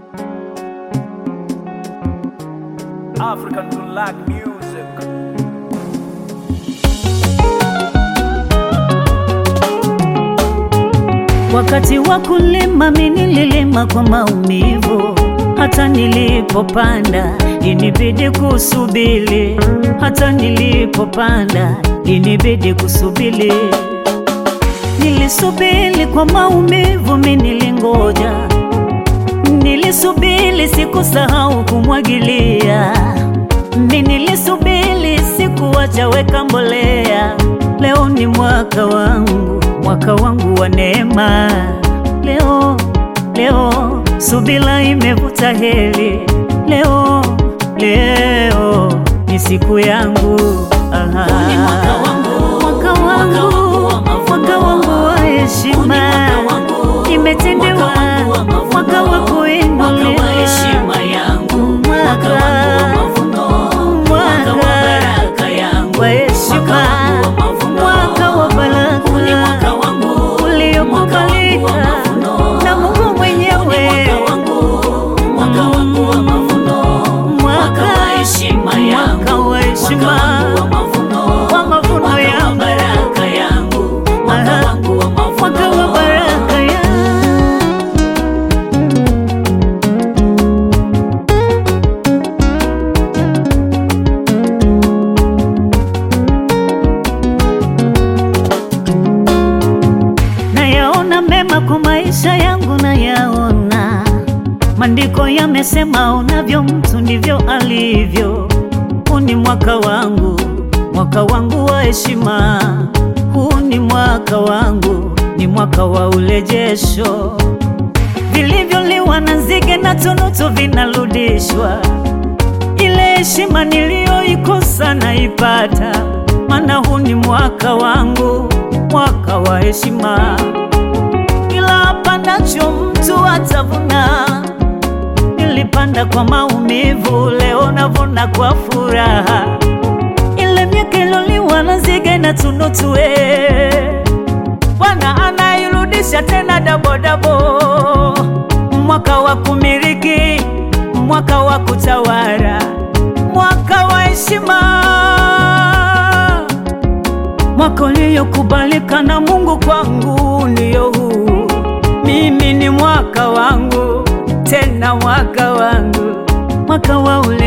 African to like music. Wakati wa kulima mimi nililima kwa maumivu, hata nilipopanda inibidi kusubiri, hata nilipopanda inibidi kusubiri. Nilisubiri kwa maumivu, mimi nilingoja, nilisubiri, sikusahau kumwagilia, mimi nilisubiri, sikuacha weka mbolea. Leo ni mwaka wangu, mwaka wangu wa neema. Leo, leo subira imevuta heri. Leo, leo ni siku yangu. Aha. Huu ni mwaka wangu, mwaka mwaka wangu wangu, wa mavuno. mwaka wangu wa heshima. mwaka wangu, Imetendewa mwaka wangu wa mavuno. mwaka wa Mwaka kuinuliwa. wa heshima yangu, mwaka wangu wa mavuno, mwaka wa baraka yangu, wa heshima, mwaka wangu wa mavuno, mwaka wa baraka. Huu ni mwaka wangu, uliokubalika mwaka wangu wa mavuno, na Mungu Huu ni mwenyewe. mwaka wangu, mwaka wangu wa mavuno, mwaka wa heshima yangu, mwaka wa heshima, mwaka wangu wa mavuno, wa mavuno mwaka wa yangu. baraka yangu, mwaka Aha. wangu wa mavuno, mwaka wa baraka ya nayaona mema kwa maisha yangu, nayaona maandiko yamesema, unavyo mtu ndivyo alivyo. Huu ni mwaka wangu, mwaka wangu wa heshima. Huu ni mwaka wangu, ni mwaka wa urejesho. Vilivyoliwa na nzige na tunutu vinarudishwa. Ile heshima niliyoikosa naipata, maana huu ni mwaka wangu, mwaka wa heshima. Kila apandacho mtu atavuna. Nilipanda kwa maumivu, leo navuna kwa furaha. Ile miaka iloliwa na nzige na tunutu, eh, Bwana anairudisha tena dabodabo. Mwaka wa kumiliki, mwaka wa kutawala, mwaka wa heshima, mwaka uliokubalika na Mungu kwangu ndiyo huu. Mimi ni mwaka wangu, tena mwaka wangu, mwaka wa ule